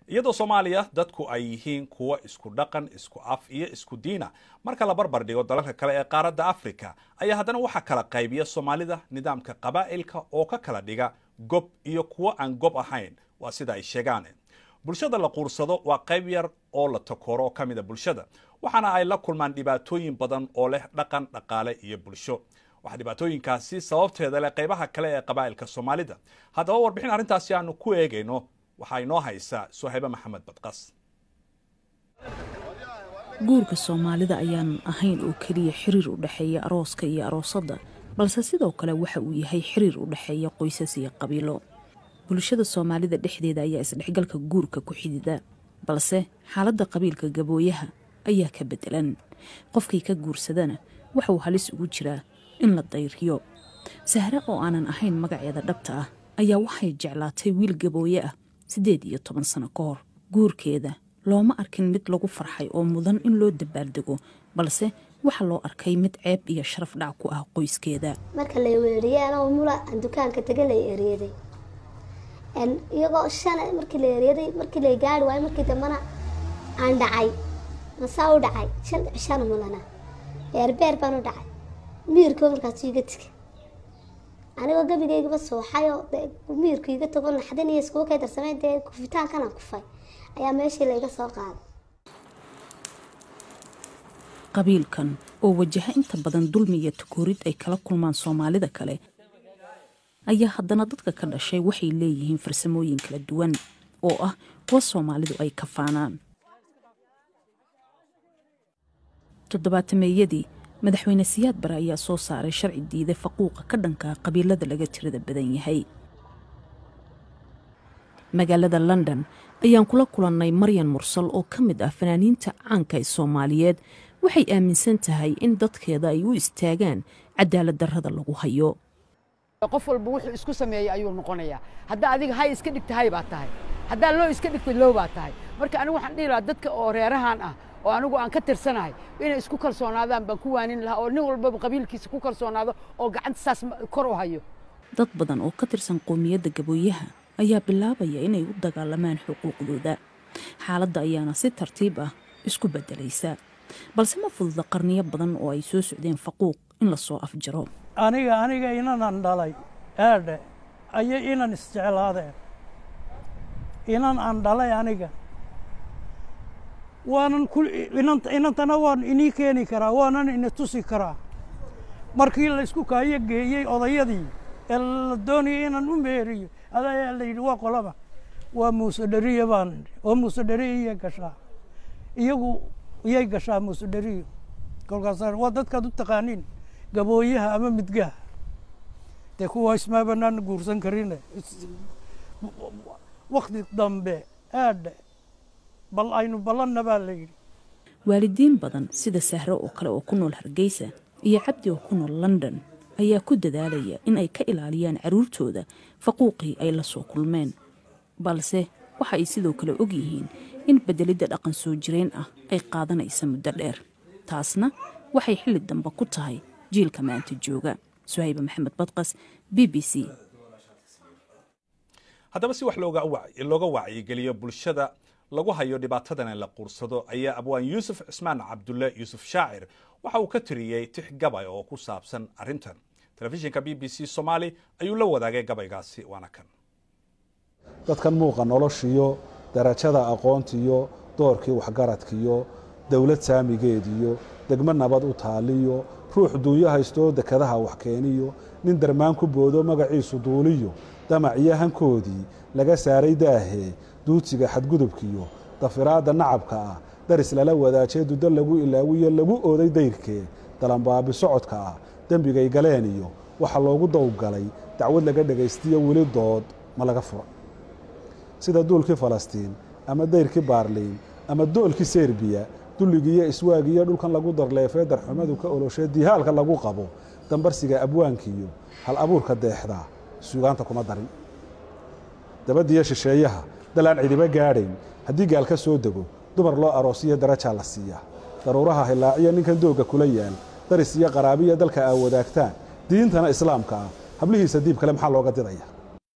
iyadoo soomaaliya dadku ay yihiin kuwo isku dhaqan isku af iyo isku diina marka la barbar dhigo dalalka kale ee qaaradda afrika ayaa haddana waxaa kala qaybiya soomaalida nidaamka qabaa'ilka oo ka kala dhiga gob iyo kuwo aan gob ahayn waa sida ay sheegaan bulshada la quursado waa qayb yar oo la takooro oo ka mida bulshada waxaana ay la kulmaan dhibaatooyin badan oo leh dhaqan dhaqaale iyo bulsho waxaa dhibaatooyinkaasi sababteeda leh qaybaha kale ee qabaa'ilka soomaalida haddaba warbixin arrintaasi aanu ku eegayno waxaa inoo haysaa sohaybe maxamed badqas guurka soomaalida ayaanan ahayn oo keliya xiriir u dhexeeya arooska iyo aroosadda balse sidoo kale waxa uu yahay xiriir u dhexeeya qoysas iyo qabiilo bulshada soomaalida dhexdeeda ayaa isdhexgalka guurka ku xidida balse xaaladda qabiilka gabooyaha ayaa ka beddelan qofkii ka guursadana waxauu halis ugu jiraa in la dayriyo sahre oo aanan ahayn magaceeda dhabta ah ayaa waxay jeclaatay wiil gabooye ah siddeed iyo toban sano ka hor guurkeeda looma arkin mid lagu farxay oo mudan in loo dabaaldego balse waxaa loo arkay mid ceeb iyo sharaf dhac ku ah qoyskeeda marka la weeriyey anoo mula aan dukaanka taga la ereeday iyagoo shan markii la ereeday markii la gaari waayo markii dambana aan dhacay masaa u dhacay shan shan mulana beerbeer baan u dhacay miirkoo markaas iga tegay anigoo gabigaygaba sooxayoo miirku iga tago naxdin iyo iskugu kay darsamay dee kufitaankana kufay ayaa meeshii layga soo qaaday qabiilkan oo wajaha inta badan dulmi iyo takoorid ay kala kulmaan soomaalida kale ayaa haddana dadka ka dhashay waxay leeyihiin farsamooyin kala duwan oo ah kuwa soomaalidu ay kafaanaan toddobaatameeyadii madaxweyne siyaad bare ayaa soo saaray sharci diiday faquuqa ka dhanka qabiilada laga tirada badan yahay magaalada london ayaan kula kulannay maryan mursal oo ka mid ah fanaaniinta caanka ee soomaaliyeed waxay aaminsan tahay in dadkeeda ay u istaagaan cadaalad darrada lagu hayo qof walba wuxuu isku sameeyey ayuu noqonayaa haddaa adiga hay iska dhigta hay baa tahay haddaa loo iska dhigta loo baa tahay marka anigu waxaan dhihi lahaa dadka oo reerahan ah oo anigu aan ka tirsanahay inay isku kalsoonaadaan baan ku waanin lahaa oo nin walbaba qabiilkiisa ku kalsoonaado oo gacanta saas kor u hayo dad badan oo ka tirsan qoomiyadda gabooyaha ayaa bilaabaya inay u dagaalamaan xuquuqdooda xaaladda ayaana si tartiib ah isku beddelaysa balse ma fududa qarniyo badan oo ay soo socdeen faquuq in lasoo afjaro aniga aniga inanan dhalay eedhe ayay inan isjeclaadeen inan aan dhalay aniga waanan inantana waan inii keeni karaa waanan ina tusi karaa markii laysku kaayo geeyey odayadii ee la doonayay inaan u meeriyo adayaa la yidhi waa qolaba waa muuse dheriya baan oo muuse dheriya iyay gashaa iyagu iyay gashaa muuse dheriyo kolkaas waa dadkaad u taqaaniin gabooyaha ama midgaha dee kuwa ismaa banaan guursan karine wakti dambe aadhe bal aynu ballanna baa la yidhi waalidiin badan sida sahro oo kale oo ku nool hargeysa iyo cabdi oo ku nool london ayaa ku dadaalaya in ay ka ilaaliyaan carruurtooda faquuqii ay la soo kulmeen balse waxa ay sidoo kale og yihiin in beddelidda dhaqan soo jireen ah ay qaadanaysa muddo dheer taasna waxay xilli dambe ku tahay jiilka maanta jooga suhaybe maxamed badqas b b c haddaba si wax looga wacyigeliyo bulshada lagu hayo dhibaatadana la quursado ayaa abwaan yuusuf cismaan cabdulle yuusuf shaacir waxa uu ka tiriyey tix gabay oo ku saabsan arrintan telefishinka b b c somaali ayuu la wadaagay gabaygaasi waana kan dadkan muuqa noloshiyo darajada aqoontiyo doorkii waxgaradkiyo dowlad saamigeediyo degmo nabad u taaliyo ruux duunyo haystoo dekadaha wax keeniyo nin darmaan ku boodo magaciisu duuliyo damac iyo hankoodii laga saaray daahee duudsiga xadgudubkiyo dafiraadda nacabka ah daris lala wadaajee dudo lagu ilaawiyo lagu ooday dayrkee dalanbaabi socodka ah dembigay galeen iyo waxa loogu dawgalay dacwad laga dhegaystiyo weli dood ma laga fura sida duulkii falastiin ama dayrkii baarliin ama doolkii serbiya dulligiiyo iswaagiyo dhulkan lagu darleefee darxumadu ka oloshee dihaalka lagu qabo dambarsiga abwaankiiyo hal abuurka deexdaa suugaanta kuma darin dabadiyo shisheeyaha dalaan cidiba gaadhayn haddii gaal ka soo dego dumar loo aroosiyo darajaa la siiyaa daruuraha hilaaciyo ninkan doogga kula yaal daris iyo qaraabiya dalka aa wadaagtaan diintana islaamka ah hablihiisa diib kale maxaa looga didaya